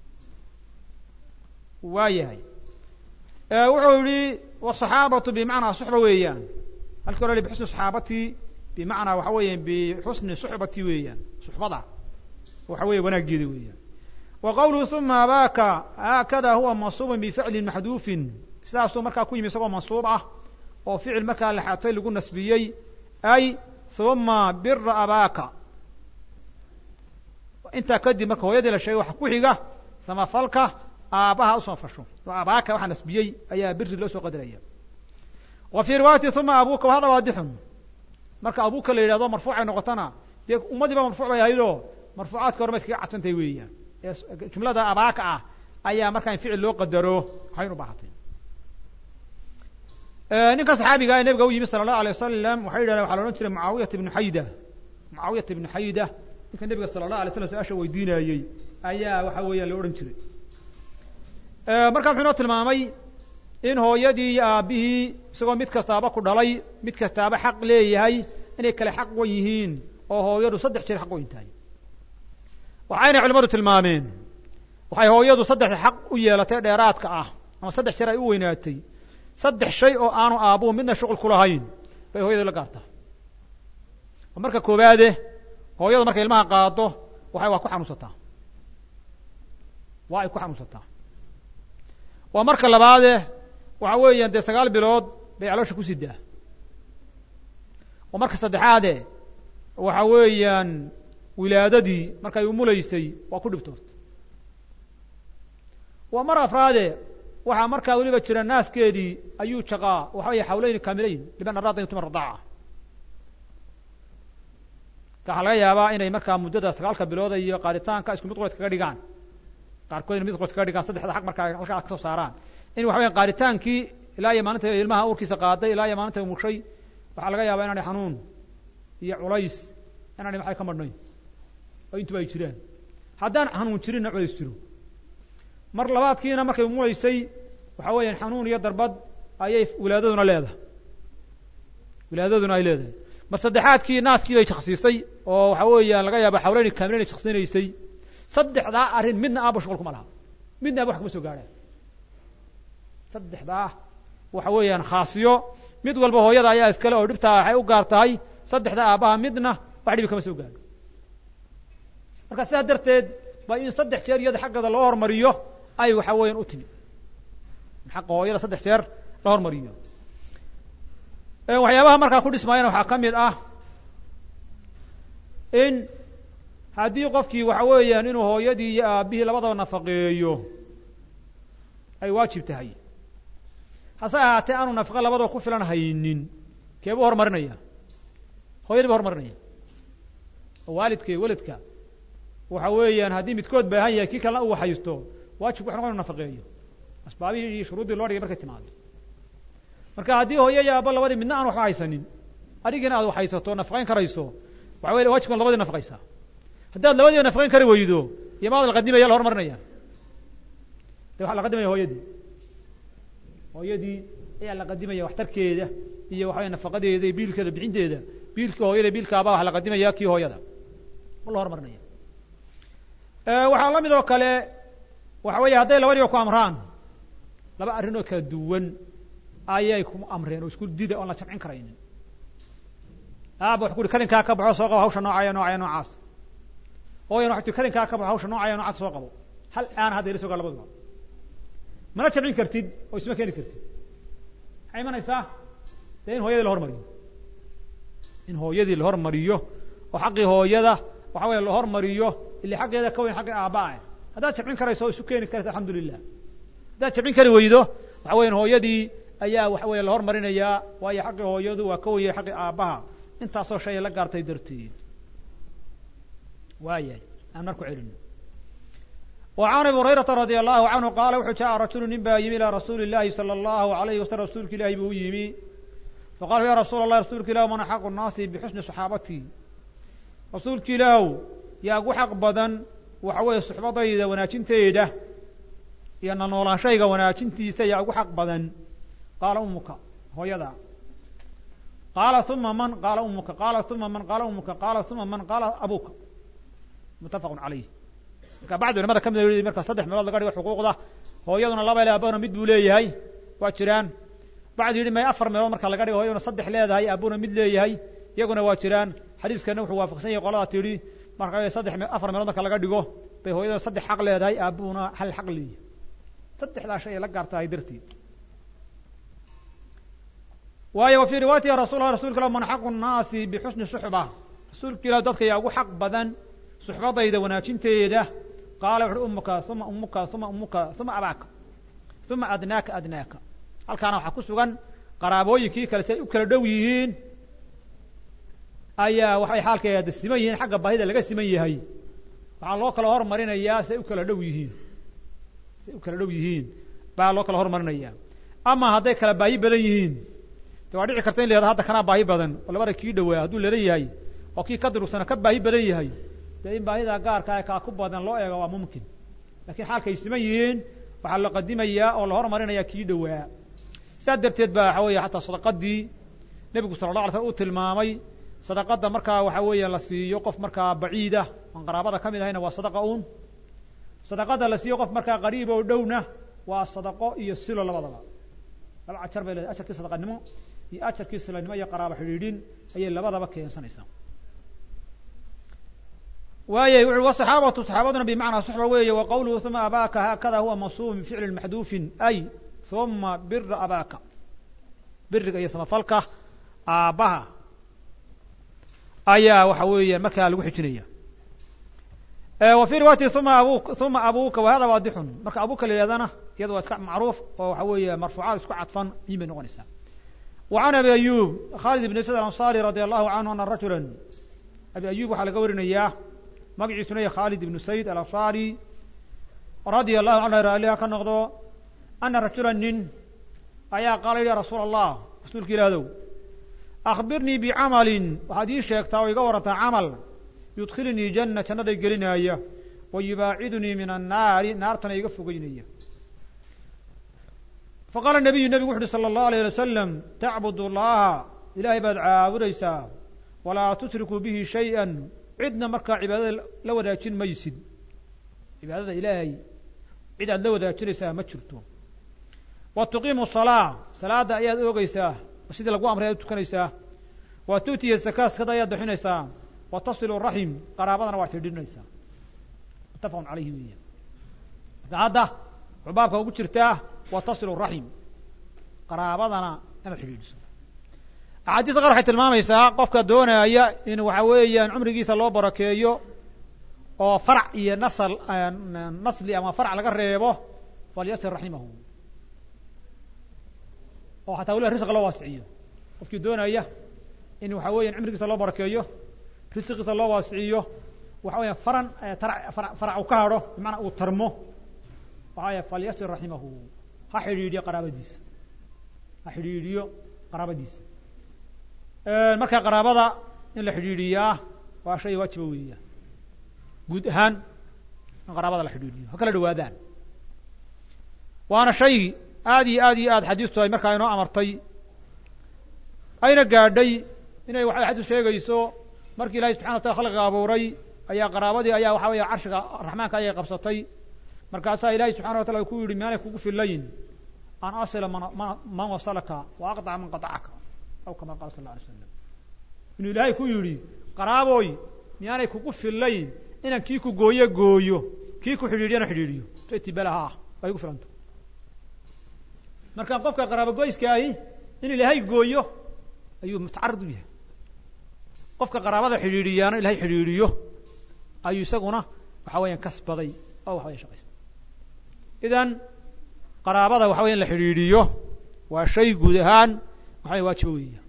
waa yahay wuxuu yihi wsaxaabatu bimacnaa suxba weeyaan halkii hore bixusni saxaabatii bimacnaa waxa weeyaan bixusni suxbati weeyaan suxbada waxa weeye wanaageeda weeyaan wa qawluhu uma abaaka haakada huwa mansuubun bificlin maxduufin sidaasuu markaa ku yimi isagoo mansuub ah oo ficil markaa laxaatay lagu nasbiyey ay uma bira abaaka intaa kadib marka hooyadii la sheegay waxa ku xiga samafalka aabbaha u samafasho oo abaaka waxaa nasbiyey ayaa biri loo soo qadaraya wa fii riwaayati uma abuuka wahada waadixun marka abuuka la yidhahdo marfuucay noqotona dee ummadiiba marfuuc bay ahaydoo marfuucaadka hore ma iskaga cadsantahay weeyaan jumlada abaaka ah ayaa markaa in ficil loo qadaro waxayn u baahatay ninka saxaabiga ee nebiga u yimi sala allahu alay wasalam waxay yidhahdeen waxa la odhan jiray mucaawiyata ibnu xayda mucaawiyata ibnu xayda ninka nebiga sala allah alay slam su-aasha weydiinayey ayaa waxa weeyaan la odhan jiray markaa muxuu inoo tilmaamay in hooyadii iyo aabbihii isagoo mid kastaaba ku dhalay mid kastaaba xaq leeyahay inay kale xaq wan yihiin oo hooyadu saddex jeer xaq weyn tahay waxayna culimadu tilmaameen waxay hooyadu saddex xaq u yeelatay dheeraadka ah ama saddex jeer ay u weynaatay saddex shay oo aanu aabbuhu midna shuqul ku lahayn bay hooyadu la gaartaa oo marka koowaade hooyadu markay ilmaha qaado waxay waa ku xanuunsataa waa ay ku xanuunsataa waa marka labaade waxa weeyaan dee sagaal bilood bay caloosha ku sidaa oo marka saddexaade waxa weeyaan wilaadadii markay umulaysay waa ku dhibtoorta waa mar afraade waxaa markaa weliba jira naaskeedii ayuu jaqaa waxa weya xawleyn kaamileyn liman araada yutuma radaaca waxaa laga yaabaa inay markaa muddada sagaalka bilooda iyo qaaritaanka isku mid qored kaga dhigaan qaarkood ina mid qored kaga dhigaan saddexda xaq markaa halkaa kasoo saaraan in waxa weya qaaritaankii ilaa iyo maalinta ilmaha uurkiisa qaaday ilaa iyo maalinta mushay waxaa laga yaabaa inaanay xanuun iyo culays inaanay maxay ka madhnayn oo intuba ay jiraan haddaan xanuun jirinna culays jiro mar labaadkiina markay umulaysay waxa weeyaan xanuun iyo darbad ayay wilaadaduna leedahay wilaadaduna ay leedahay mar saddexaadkii naaskii bay shaksiisay oo waxa weeyaan laga yaaba xawleyni kaamileyn ay shaksinaysay saddexdaa arrin midna aaba shuqul kuma laha midna aba wax kuma soo gaadhaan saddexdaa waxa weeyaan khaasiyo mid walba hooyada ayaa iskale oo dhibtaa waxay u gaar tahay saddexda aabbaha midna wax dhibi kama soo gaadho marka sidaa darteed ba in saddex jeer iyada xaggeeda loo hormariyo ay waxa weeyaan u timi xaqa hooyada saddex jeer la hormariyo waxyaabaha markaa ku dhismaayana waxaa ka mid ah in haddii qofkii waxa weeyaan inuu hooyadii iyo aabbihii labadaba nafaqeeyo ay waajib tahay hase ahaatee aanu nafaqo labadaba ku filan haynin keebuu horumarinaya hooyadii bu horumarinaya oo waalidka iyo weladka waxa weeyaan haddii midkood baahan yahay kii kalena u waxaysto waajibku waxu noqon inu nafaqeeyo asbaabihii iyo shuruuddii loo dhigay markay timaado marka haddii hooyo iyo aabbo labadii midna aan waxba haysanin adigiina aad waxaysato nafaqayn karayso waxa wey wajibkan labadii nafaqaysaa haddaad labadiiba nafaqayn kari weydo iyo maad la qadimaya la hormarinaya de waxaa la qadimaya hooyadii hooyadii ayaa la qadimaya waxtarkeeda iyo waxawey nafaqadeeda iyo biilkeeda bixinteeda biilka hooyada biilka abaa waxa la qadimaya kii hooyada ma la hormarinaya waxaa la mid oo kale waxa weeye hadday labadiiba ku amraan laba arrin oo kala duwan ayay ku amreen oo isku dida oon la jamcin karaynin aaba wax ku uhi kadinkaa ka baxo soo qabo hawsha noocaya noocaya noocaas hooyan waxay tii kadinkaa ka baxo hawsha noocaya noocaas soo qabo hal aan hadda ila sogaa labaduba mana jamcin kartid oo isma keeni kartid maxay imanaysaa dee in hooyadii la hormariyo in hooyadii la hormariyo oo xaqii hooyada waxa weya la hormariyo ili xaggeeda ka weyn xaqii aabaa haddaad jamcin karayso oo isu keeni karaysa alxamdu lilah haddaad jamcin kari weydo waxa weyan hooyadii ayaa waxa weya la hormarinayaa waayo xaqii hooyadu waa ka weyay xaqii aabbaha intaasoo shay la gaartay darteed waayahay aan marku celino وعn abi هurayرaةa radي الlahu عanهu qaala wuxuu jaءa rajulu nin baa yimi ilى rasuuli الlahi salى الlahu عalayه waslm rasuulka ilahi buu u yimi faqala ya rasuul الlah rasuulka ilah man axaqu الnaasi bxusni صaxaabati rasuulka ilaahw yaa gu xaq badan waxa weeye suxbadayda wanaajinteeda iyo na noolaanshayga wanaajintiisa yaa ugu xaq badan qaala umuka hooyada qaala uma man qaala umuka qaala uma man qaala umuka qaala uma man qaala abuka mutafaq calayh marka bacdi culamada ka mid marka saddex meelood laga dhigo xuquuqda hooyaduna laba le aabahuna mid buu leeyahay waa jiraan bacdi yidhi may afar meelood marka laga dhigo hooyaduna saddex leedahay aabuna mid leeyahay iyaguna waa jiraan xadiiskana wuxuu waafaqsan yahay qolada tidhi marka saddex afar meelood marka laga dhigo bay hooyaduna saddex xaq leedahay aabuhuna hal xaq leeyahay saddexdaa shay ay la gaartahay darteed waayo wa fii riwaayati ya rasul lah rasulka ilah man xaqu nnaasi bixusni suxba rasuulka ilah dadka yaa ugu xaq badan suxbadayda wanaajinteeda qaala wuxuui umuka uma umuka uma umuka uma abaaka uma adnaaka adnaaka halkaana waxaa ku sugan qaraabooyinkii kale si ay u kala dhow yihiin ayaa waxay xaalkeeda siman yihiin xagga baahida laga siman yahay waxaa loo kala hormarinayaa si ay u kala dhow yihiin si ay u kala dhow yihiin baa loo kala hormarinaya ama hadday kala baahi badan yihiin de waa dhici karta in la yahado hadda kanaa baahi badan oo labada kii dhawaa hadduu lelan yahay oo kii ka durugsana ka baahi badan yahay dee in baahida gaarka ee kaa ku badan loo eego waa mumkin lakiin xaalkay siman yihiin waxaa la qadimayaa oo la hormarinaya kii dhawaa saas darteed ba waxa weeye xataa sadaqadii nebigu sala la alay slam uu tilmaamay sadaqada markaa waxa weeye la siiyo qof markaa baciida aan qaraabada ka mid ahayna waa sadaqa uun sadaqada la siiyo qof markaa qariib oo dhowna waa sadaqo iyo silo labadaba laba ajar bay leedahay ajarkii sadaqanimo iyo ajarkii silanimo iyo qaraabo xidhiidhin ayay labadaba keensanaysaa waayay wuxu wasaxaabatu saxaabaduna bimacnaa suxba weeye wa qawluhu uma abaaka haakada huwa mansuub min ficli maxduufin ay uma bira abaaka biriga iyo samafalka aabbaha ayaa waxa weeyaan markaa lagu xijinaya wa fi riwaayati uma abu uma abuka wa hada waadixun marka abuka la yihahdana iyada waa iska macruuf oo waxa weeye marfuucaad isku cadfan yin bay noqonaysaa wa can abi ayub khalid ibn sayd alanصari radi allahu canhu ana rajula abi ayub waxaa laga warinayaa magaciisuna ya khalid ibnu sayd alanصari radia allahu canhu raaliha ka noqdo ana rajula nin ayaa qaala ya rasuul allah rasuulka ilahdow akbirnii bicamalin waxaad ii sheegtaa oo iga warantaa camal yudkhilinii janna jannaday gelinaaya wa yubaacidunii min annaari naartana iga fogeynaya faqaala nabiyu nebigu wuxu uhi salى اllahu alayh alay wasalam tacbud allaha ilaahay baad caabudaysaa walaa tushrikuu bihi shayئa cidna markaa cibaadada la wadaajin maysid cibaadada ilaahay cid aad la wadaajinaysaa ma jirto wa tuqiimu salaa salaada ayaad oogeysaa sidii lagu amray ayaad tukanaysaa wa tu'tiya zakaa sakada ayaad bixinaysaa wa tasilu raxim qaraabadana waad xidhiidhinaysaa muttafaqun calayhi weya marka hadda wuxuu baabka ugu jirtaa wa tasilu raxim qaraabadana inaad xidhiidhiso axaadiista qaar waxay tilmaamaysaa qofka doonaya in waxa weeyaan cumrigiisa loo barakeeyo oo farac iyo nasl nasli ama farac laga reebo falyasir raximahu oo xataa waliba risqa loo waasiciyo qofkii doonaya in waxa weeyaan cimrigiisa loo barakeeyo risqiisa loo waasiciyo waxa weya faran farac uu ka hadho bimacnaa uu tarmo waxa weya falyasir raximahu ha xidhiidhiyo qaraabadiisa ha xidhiidhiyo qaraabadiisa marka qaraabada in la xidhiidhiyaa waa shay waajiba weeya guud ahaan in qaraabada la xidhiidhiyo ha kala dhawaadaan waana shay aad iyo aad iyo aad xadiistu ay markaa inoo amartay ayna gaadhay inay waxay xadiis sheegayso markii ilahay subxana wa tala khalqiga abuuray ayaa qaraabadii ayaa waxa weeye carshiga raxmaanka ayay qabsatay markaasaa ilahay subxana wa tala ku yidhi miyaanay kugu fillayn an asila man man wasalaka wa aqdaca man qatacaka aw kama qala sal la alay slam inuu ilaahay ku yidhi qaraaboy miyaanay kugu fillayn inaan kii ku gooyo gooyo kii ku xidhiidhiyana xidhiidhiyo itibalaha ah waa igu filanta marka qofka qaraabogoyska ahi in ilaahay gooyo ayuu mutacarid u yahay qofka qaraabada xidhiidhiyaana ilahay xidhiidhiyo ayuu isaguna waxa weeyaan kasbaday oo waxa weya shaqaystay idan qaraabada waxa weya in la xidhiidhiyo waa shay guud ahaan waxa wey waajibo weeya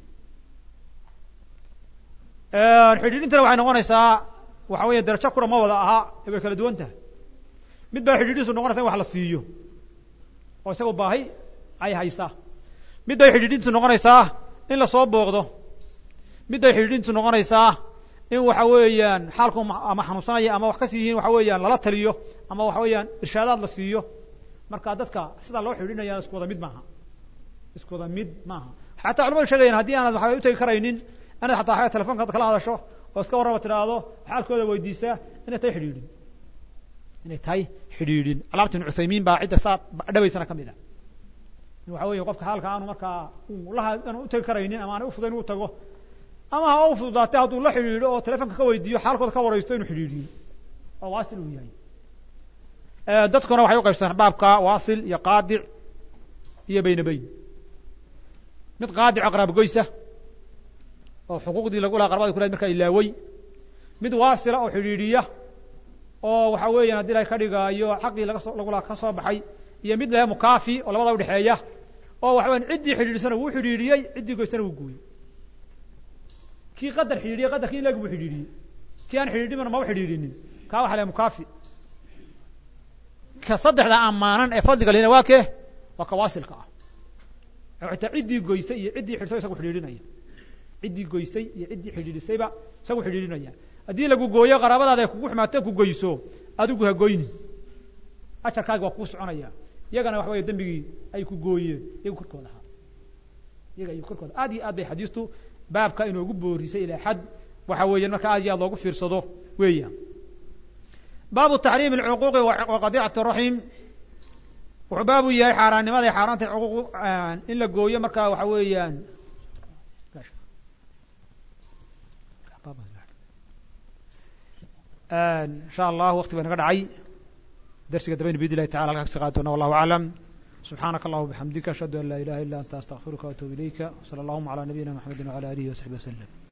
xidhiidhintana waxay noqonaysaa waxa weya darajo kura ma wada aha ee way kala duwan tahay mid baa xidhiidhiisu noqonaysa in wax la siiyo oo isaga baahi ay haysaa mid bay xidhiidhintu noqonaysaa in lasoo booqdo mid bay xidhiidhintu noqonaysaa in waxa weeyaan xaalku ama xanuunsanaya ama wax kasi yihiin waxa weeyaan lala taliyo ama waxa weeyaan irshaadaad la siiyo marka dadka sidaa loo xidhiidhinaya isku wada mid maaha isku wada mid maaha xataa culamadu sheegayan haddii aanad waxa utegi karaynin inaad xataa a telefonka kala hadasho oo iska warraba tidhaahdo xaalkooda weydiisaa inay tahay xidhiidhin inay tahay xidhiidhin calaamatu ibn cuthaymiin baa cidda saa dhabaysana ka mid ah in waxa weeye qofka xaalka aanu markaa laha aanu utegi karaynin ama aanay ufudayn u tago ama ha u fududaatay hadduu la xidhiidho oo telefonka ka weydiiyo xaalkooda ka waraysto inuu xidhiidhiyo oo waasil uu yahay dadkuna waxay u qaybsadaan baabka waasil iyo qaadic iyo bayna bayn mid qaadico qaraabogoysa oo xuquuqdii lagu laha qarabada kulahayd markaa ilaawey mid waasila oo xidhiidhiya oo waxa weeyaan haddii ilahay ka dhigaayo xaqii lagasoo lagu laha ka soo baxay iyo mid lahe mukaafi oo labada udhexeeya oo waxa weyan ciddii xidhiidhisana wuu xidhiidhiyey ciddii goysana wuu gooyey kii qadar xidhiidhiyey qadarkii in leg buu xidhiidhiyey kii aan xidhiidhimana maba xidhiidhinin kaa waxa lahe mukaafi ka saddexda ammaanan ee fadliga lina waa kee waa ka waasilka ah xitaa ciddii goysay iyo ciddii xidhsay isagu xidhiidhinaya ciddii goysay iyo ciddii xidhiidhisayba isagu xidhiidhinaya haddii lagu gooyo qaraabadaada ay kugu xumaato ku goyso adigu ha goyni ajarkaagi waa kuu soconaya iyagana waxa weeye dembigii ay ku gooyeen iyagu korkooda ahaa iyaga iyagu korkooda aad iyo aad bay xadiistu baabka inoogu boorisay ilaa xad waxa weeye marka aad iyo aad loogu fiirsado weeya baabu taxriim alcuquuqi wa qadiicati raxim wuxuu baabu yahay xaaraannimada ay xaaraanta cuquuq in la gooyo markaa waxa weeyaan insha allah wakti baa naga dhacay darsiga dabayna bidn illahi tacala halkaa kasi qaadi doona wallahu aclam subxaanaka allahuma bixamdika ashhadu an laa ilaha illa anta astaqfiruka waatubu ilayka sala allahuma calaa nabiyina maxamedi wala alihi wasaxbi waslem